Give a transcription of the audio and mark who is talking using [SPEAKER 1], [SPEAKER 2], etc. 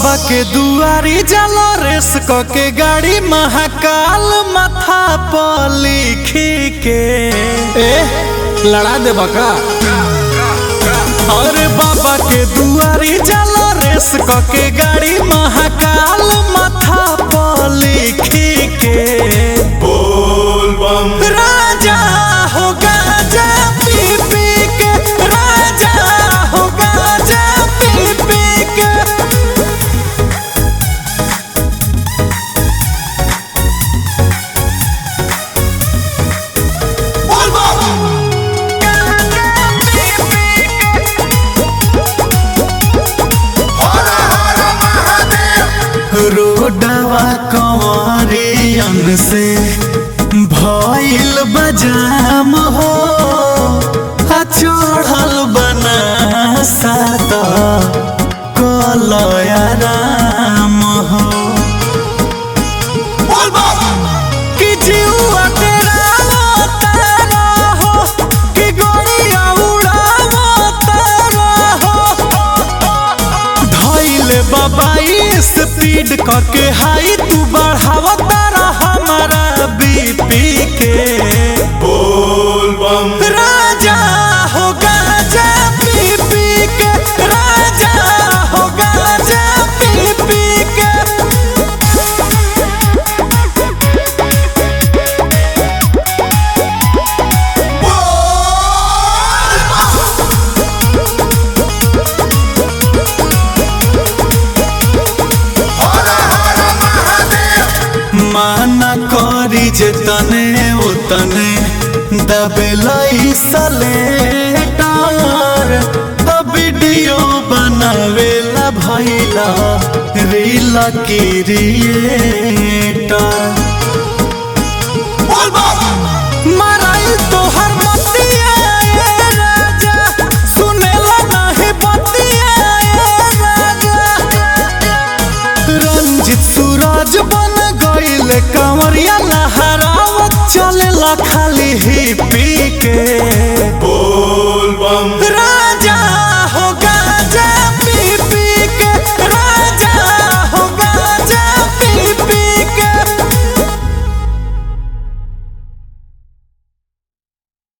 [SPEAKER 1] बाबा के दुआरी जलो रेस क के गाड़ी महाकाल माथा पर लिखी के
[SPEAKER 2] ए लड़ा दे बका
[SPEAKER 1] अरे बाबा के दुआरी जलो रेस क के गाड़ी महाकाल माथा पर लिखी के
[SPEAKER 3] बोल बम
[SPEAKER 1] राजा हो गाजा पी पी के राजा हो गाजा पी पी के
[SPEAKER 3] बोल बम हर हर महादेव
[SPEAKER 1] रोडवा कंवरियन से भइल बजाम हो आ चढ़ल बना सात कलया राम हो
[SPEAKER 3] बोल बम
[SPEAKER 1] कि जीवा तेरा तारा हो कि गोड़िया उड़ावा तारा हो धैले बाबाई स्पीड करके हाई तू बढ़ावा तारा हमारा बीपी के
[SPEAKER 3] बोल बम
[SPEAKER 1] राजा हो गाजा पी पी के राजा हो गाजा पी पी के
[SPEAKER 3] हर हर महादेव
[SPEAKER 1] माना करी जे तने ओ तने दबेलाई सलेटार अब वीडियो बनावेला भैला रील क्रिएटर
[SPEAKER 3] बोल बम
[SPEAKER 1] मराई तोहर मतिया ए राजा सुनेला नाही बतिया ए राजा रंजित सूरज बन गईल कंवरिया लहरावत चलेला खाली ही पी